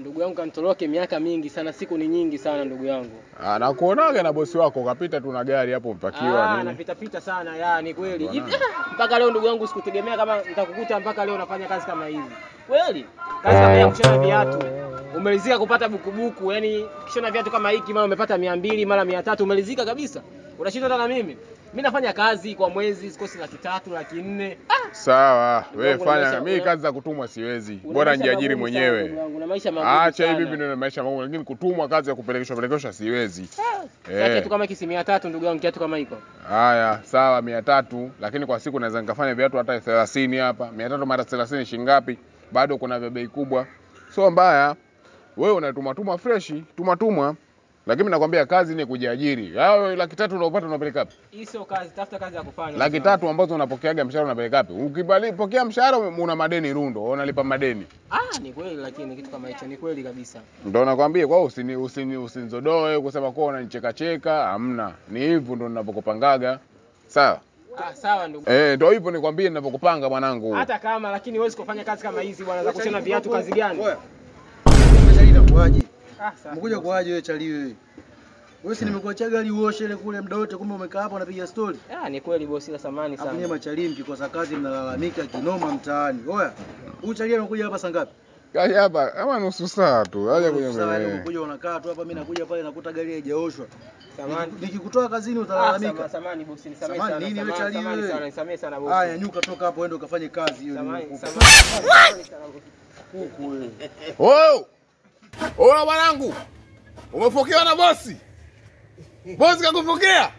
ndugu yangu kanitoroke miaka mingi sana, siku ni nyingi sana ndugu yangu. Ah, nakuonaga na bosi wako ukapita tu na gari hapo mpakiwa Ah, nini. napita pita sana ya ni kweli. Bwana. Hivi ah, mpaka leo ndugu yangu sikutegemea kama nitakukuta mpaka leo unafanya kazi kama hivi. Kweli? Kazi kama ya kushona viatu. Umelizika kupata bukubuku, yani kishona viatu kama hiki mara umepata mia mbili mara mia tatu umelizika kabisa. Unashinda hata na mimi. Mimi nafanya kazi kwa mwezi sikosi laki tatu, laki nne. Ah, Sawa, Ndugu wewe yangu, una fanya. maisha- Mimi una- kazi za kutumwa siwezi. una Bora maisha nijiajiri magumu sana, ndugu mwenyewe. yangu, Una maisha magumu Acha sana. hivi ndio maisha magumu, lakini kutumwa kazi ya kupelekeshwa pelekeshwa siwezi. Sasa Eh. kiatu kama hiki si mia tatu ndugu yangu, kiatu kama hiko. Haya, sawa mia tatu, lakini kwa siku naweza nikafanya viatu hata thelathini hapa. Mia tatu mara thelathini shilingi ngapi? Bado kuna vya bei kubwa, sio mbaya. Wewe unatuma tuma freshi, tuma tuma, lakini mimi nakwambia kazi ni kujiajiri. Hao laki tatu unaopata unapeleka wapi? Hii sio kazi, tafuta kazi ya kufanya. Laki ndugu yangu. tatu ambazo unapokeaga mshahara unapeleka wapi? Ukipokea mshahara una madeni rundo, unalipa madeni. Ah, ni kweli lakini kitu kama hicho ni kweli kabisa. Ndio nakwambia kwa hiyo usini usini usinzodoe kusema kwa unanicheka cheka, hamna. Ni hivyo ndio ninavyokupangaga. Sawa? Ah, sawa ndugu. Eh, ndio hivyo nikwambie ninavyokupanga mwanangu. Hata kama lakini huwezi kufanya kazi kama hizi bwana za kushona viatu kazi gani? Oya. Chali inakuaje? Ah, sawa. Umekuja kuaje wewe chali wewe? Wewe si nimekuachia gari uoshe ile kule muda wote kumbe umekaa hapa unapiga story. Ah, ni kweli bosi la samani Hapo nyewe sana. machali mkikosa kazi mnalalamika kinoma mtaani. Oya. Huyu chali anakuja hapa saa ngapi? Kaja hapa kama nusu saa tu. Aje kwenye Sasa wewe mbele. unakuja unakaa tu hapa mimi nakuja pale nakuta gari haijaoshwa. Samani. Nikikutoa kazini Ah, utalalamika. sama- samani bosi, nisamehe Samani sana. nini wewe samani, chali samani wewe? sana, nisamehe sana bosi. Haya nyuka toka hapo uende ukafanye kazi hiyo Samani, nimekupa. samani. Samani sana bosi. Kuku wewe. Oh! Ona mwanangu. Umepokewa na bosi. Bosi kakupokea?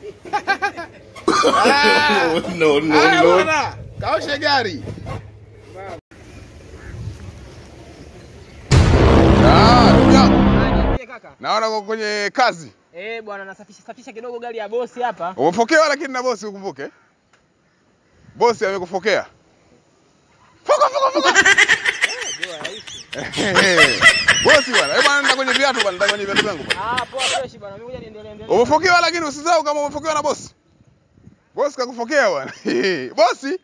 no, no, Haya no. bwana, kaoshe gari. Ah, ndugu yangu. Ah, niambie kaka. Naona uko kwenye kazi. Eh, bwana nasafisha safisha kidogo gari ya bosi hapa. Umepokewa lakini na bosi ukumbuke. Bosi amekupokea. Fuka fuka fuka. Ndio haishi. Bosi bwana, hebu anaenda kwenye viatu bwana, nenda kwenye viatu vyangu bwana. Ah, poa fresh bwana. Mimi ngoja niendelee endelee. Umepokewa lakini usisahau kama umepokewa na bosi. Bosi kakupokea bwana. Bosi,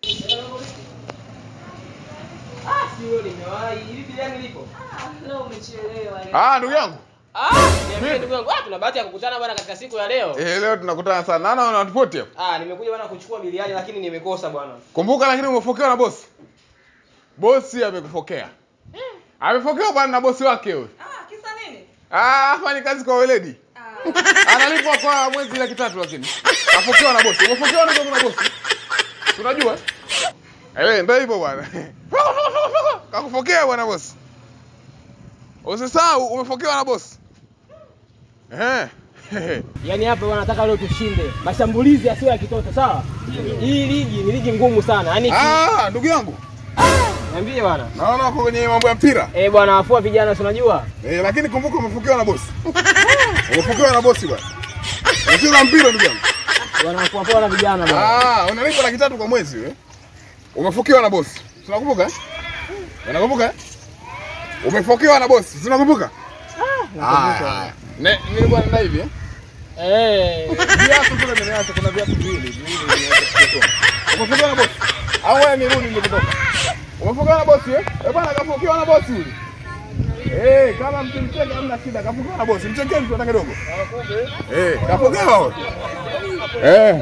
Ah, si wewe nimewahi. Hivi bila yangu lipo? Leo umechelewa. eh. ah ndugu yangu. Ah, niambie ndugu yangu. Ah, tuna bahati ya kukutana bwana katika siku ya leo. Eh, leo tunakutana sana. Nana una ripoti hapo. Ah, nimekuja bwana kuchukua biliani lakini nimekosa bwana. Kumbuka lakini umepokewa na bosi. Bosi amekupokea. Amepokewa bwana na bosi wake huyo. Ah, kisa nini? Ah, afanye kazi kwa weledi. Ah, Analipwa kwa mwezi laki tatu lakini. Apokewa na bosi. Umepokewa na na bosi. Tunajua? Eh, ndio hivyo bwana. Fuka fuka fuka fuka. Kakupokea bwana bosi. Usisahau umepokewa na bosi. Eh. Yaani hapa bwana nataka leo tushinde. Mashambulizi yasiyo ya kitoto, sawa? Hii ligi ni ligi ngumu sana. Yaani ki- Ah, ndugu yangu. niambie bwana. Naona uko kwenye mambo ya mpira. Eh, bwana afua vijana si unajua? Eh, lakini kumbuka umepokewa na bosi. Umepokewa na bosi bwana. Unacheza mpira ndugu yangu. Bwana afua afua na vijana bwana. Ah, unalipa laki tatu kwa mwezi wewe. Umepokewa na bosi. Tunakumbuka eh? Unakumbuka eh? Umepokewa na bosi. Tunakumbuka? Ah. Ne, nilikuwa nenda hivi eh? Eh, Viatu kule nimeacha kuna viatu viwili. Viwili nimeacha kutoa. Umepokewa na bosi. Au wewe nirudi nilipotoka. Umepokewa na bosi eh? Eh bwana kapokewa na bosi yule. Eh, kama mkimcheka hamna shida. Kapokewa na bosi. Mchekeni tu hata kidogo. Eh, kapokewa wewe. Eh.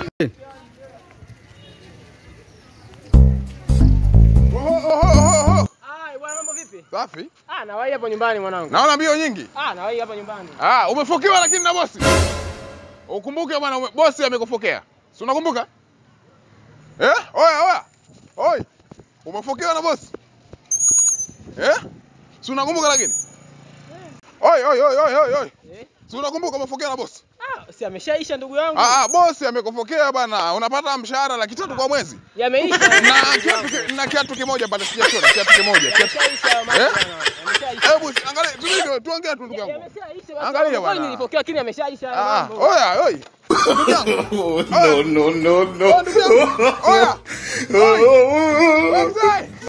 Oho, oho, oho, oho. ah, bwana mambo vipi? Safi. Ah, nawahi hapo nyumbani mwanangu. Naona mbio nyingi. Ah, nawahi hapa nyumbani. Ah, umefokewa lakini na bosi. Ukumbuke bwana, ume- bosi amekufokea. Si unakumbuka? Eh? Oya, oya. Oi. Umefokewa na bosi. Eh? Si unakumbuka lakini? Oi, oi, oi, oi, oi, oi. Eh? Si unakumbuka umefokewa na bosi? Ah, si ameshaisha ndugu yangu. Ah, ah, bosi amekufokea bana. Unapata mshahara laki tatu kwa mwezi. Yameisha. Na ndugu kiatu yangu. ki- na kiatu kimoja pale sijachora, kiatu kimoja. Kiatu. Yameshaisha mambo Eh? bwana. Yameshaisha. Hebu angalia, tulige tuongee tu ndugu yangu. Yameshaisha. watu Angalia wangu. Kwani bwana. nilipokea lakini yameshaisha Ah, mambo. oya, oi. Ndugu yangu. no, no, no, no. Oh, ndugu yangu. Oya. Oh, oh, oh, oh. Wewe mzee.